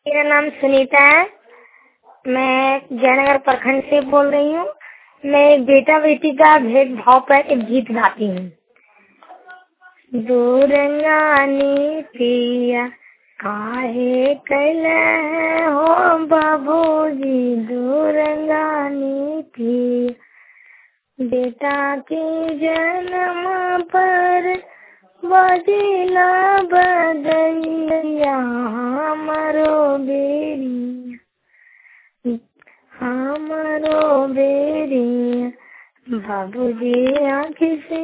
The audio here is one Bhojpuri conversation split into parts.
मेरा नाम सुनीता है मैं जयनगर प्रखंड से बोल रही हूँ मैं बेटा बेटी का भेदभाव पर एक गीत गाती हूँ दूरंगानी पिया काहे कैल हो बाबूजी दूरंगानी पिया बेटा के जन्म पर बजिला बदैया हमरो बेरिया हमरो बेरिया बाबूजी आँखि से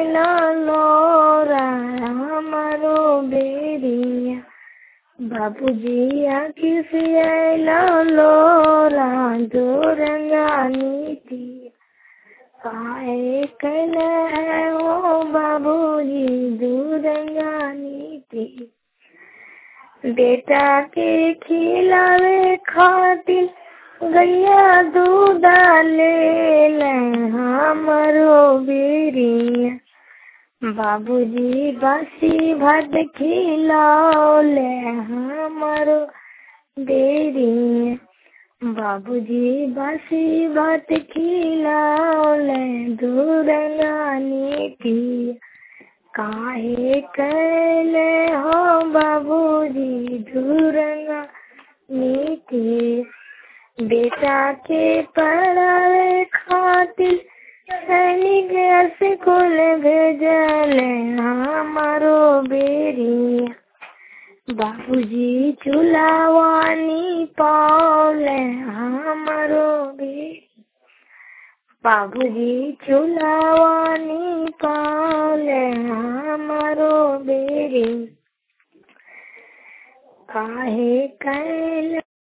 लोरा हमरो बेरिया बाबूजी आँखि से लोरा दूरंगा नीति काहे कल है ओ बाबूजी दूरंगा नीति बेटा के खिलावे खातिर गैया दूध ले हमरो बेरिया बाबूजी बासी भात खिलाओ ले हमरो बेरिया बाबूजी बासी भात खिलाओ ले दूरंगानी पिया काहे कैले हो बाबूजी दूरंगा नीति बेटा के पढ़ावे खातिर सैनिक स्कूल भेजल हमारो बेरिया बाबूजी चुलावानी पाले हमारो बेरी बाबूजी चुलावानी पाले हमारो बेरी काहे कैल